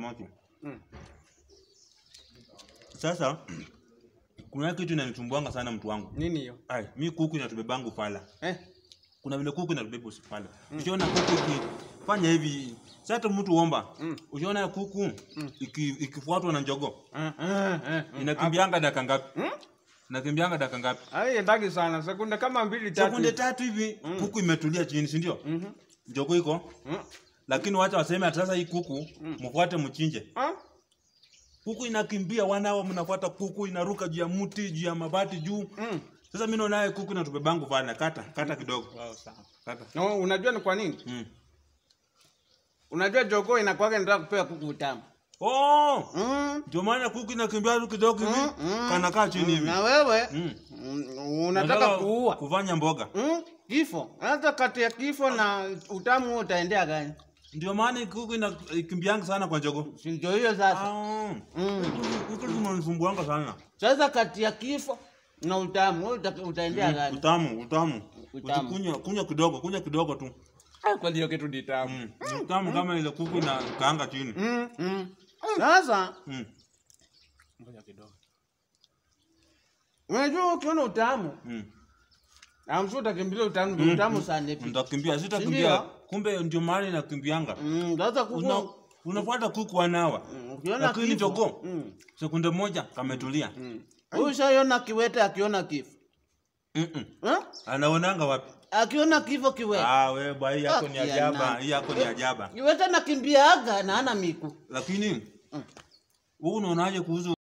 moto. Mm. Sasa kuna kitu inanitumbuanga sana mtu wangu. Nini hiyo? Ai, mi kuku inatubebangu fala. Eh? Kuna vile kuku inatubeba usifala. Ukiona kuku ikifanya hivi, sasa hata mtu omba. Mm. Ukiona kuku iki, ikifuatwa na njogoo, Eh, eh, eh. inakimbianga dakika ngapi? Hmm? Inakimbianga dakika ngapi? Ai, endagi sana. Sekunde kama mbili tatu. Sekunde tatu hivi kuku imetulia chini, si ndio? Mhm. Njogoo iko. Mm. Lakini wacha waseme ati sasa hii kuku mfuate mchinje. Ah? Kuku inakimbia wanao mnafuata kuku inaruka juu ya mti, juu ya mabati juu. Mm. Sasa mimi naona kuku inatubebangu fala. Kata, kata kidogo. Wow, sawa. Kata. No, unajua ni kwa nini? Mm. Unajua jogoo inakuwaga inataka kupewa kuku utamu. Oh! Mm. Ndio maana kuku inakimbia tu kidogo hivi, Mm, mm, kanakaa chini hivi. Na wewe Mm. mm, unataka kuua. kufanya mboga. Mm, kifo. Hata kati ya kifo na utamu huo utaendea gani? Ndio maana kuku inakimbianga sana kwa njogoo. Si ndio hiyo sasa. Ah. Mm. Kuku zinanisumbuanga sana. Sasa kati ya kifo na utamu wewe uta, utaendea gani? Utamu, utamu. Utamu. Kunywa, kunywa kidogo, kunywa kidogo tu. Ah, Kwani hiyo kitu ni tamu. Mm. Ni Utamu kama ile kuku inakaanga chini. Mm, mm. Sasa Mm. ngoja kidogo. Unajua ukiona utamu, Mm. amshu utakimbilia utamu, mm. utamu sana hivi. Nitakimbia, sitakimbia. Ndio. Kumbe ndio maana inakimbianga. Mm, sasa kuku Una, unafuata kuku wanawa. mm, ukiona Lakini kifo. jogoo Mm. sekunde moja kametulia. Mm. Huyu shaiona kiwete akiona kifo. Mm-mm. Eh? Anaonanga wapi? Akiona kifo kiwete. Ah, wewe bwana, hii yako ni Ah, ya ajaba, nani. hii yako ni ajaba. Kiwete nakimbiaga na hana miku. Lakini Mm. wewe unaonaje kuhusu